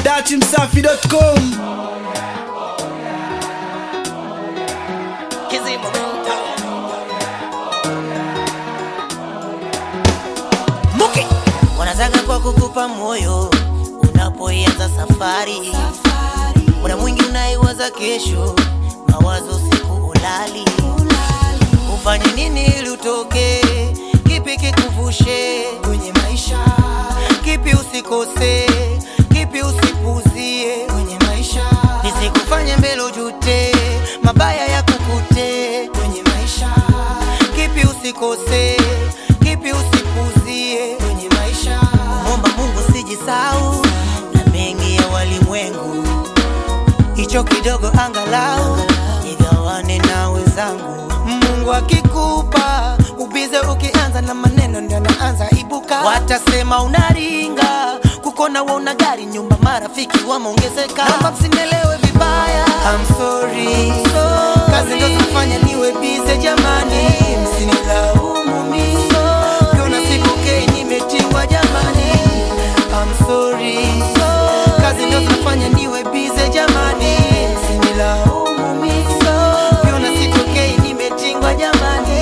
datimsafi.com Kizimo Muki wanataka kwa kukupa moyo unapoianza safari, muda mwingi unaiwaza kesho, mawazo siku ulali, ufanye nini ili utoke, kipi kikuvushe kwenye maisha, kipi usikose, kipi usipuzie kwenye maisha, nisikufanye mbele ujute, mabaya ya kukute kwenye maisha, kipi usikose, kipi usipuzie kwenye maisha, muomba Mungu sijisau na mengi ya walimwengu, hicho kidogo angalau nigawane na wenzangu. Mungu akikupa ubize, ukianza na maneno ndio naanza ibuka, watasema unaringa kukona wa una gari nyumba, marafiki wameongezeka. Naomba msinielewe vibaya, I'm sorry. Kazi ndo zafanya niwe bize jamani, msinilaumu mimi Kiona sipokei nimetingwa jamani, I'm sorry. Kazi ndo zinafanya niwe bize jamani, msinilaumu mimi Kiona sitokei nimetingwa jamani,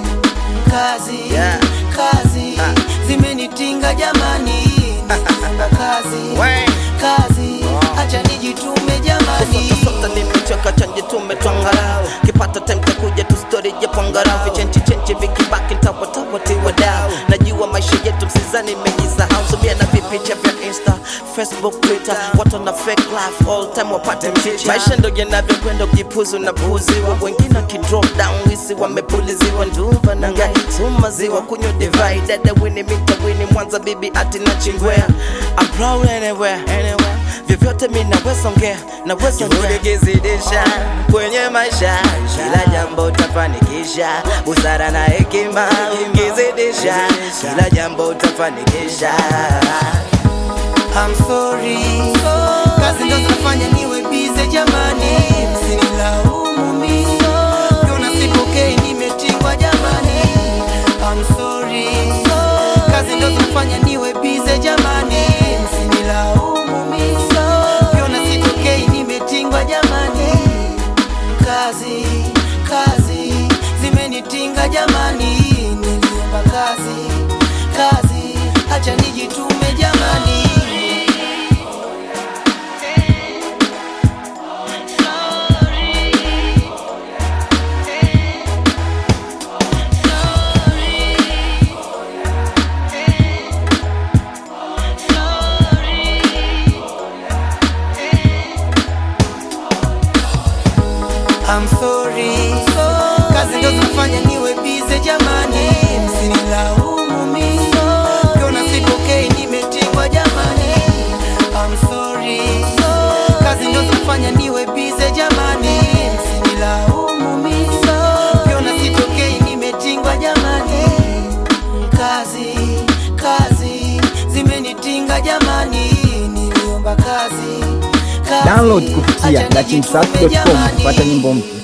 kazi Yeah. kazi zimenitinga jamani, nimefunga kazi We. kazi, acha nijitume jamani. Sota nimechoka chanje tumetwangarau kipata time takuja tu story ya pangarau vichenchi chenchi vikibaki ntawatawa tiwa dau najua maisha yetu msizani mejisahau subia na vipicha vya insta facebook twitter watu na fake life all time wapate mchicha maisha ndo yanavyokwenda ukipuzu na puuziwa wengine wakidrop down wisi wamepuliziwa ndumba na ngai sumaziwa kunywa divai dada wini mita wini mwanza bibi ati na chingwea I'm proud anywhere, anywhere vyovyote mi naweza ongea naweza ongea kizidisha kwenye maisha kila jambo utafanikisha busara na hekima ukizidisha kila jambo utafanikisha I'm sorry. Kazi ndo zinafanya niwe bize jamani, msinilaumu mimi. Kiona sipokei nimetingwa jamani, I'm sorry. Kazi ndo zinafanya niwe bize jamani, msinilaumu mimi. Kiona sitokei nimetingwa jamani, kazi kazi zimenitinga jamani, niliomba kazi kazi, acha nijitume jamani. I'm sorry. Kazi ndo zinafanya niwe bize jamani, msinilaumu mimi. Kiona sipokei nimetingwa jamani, I'm sorry. Kazi ndo zinafanya niwe bize jamani, msinilaumu mimi. Kiona sitokei nimetingwa jamani, kazi kazi zimenitinga jamani, niliomba kazi kazi. download kupitia Acha nijitume datimsafi.com jamani. kupata nyimbo mpya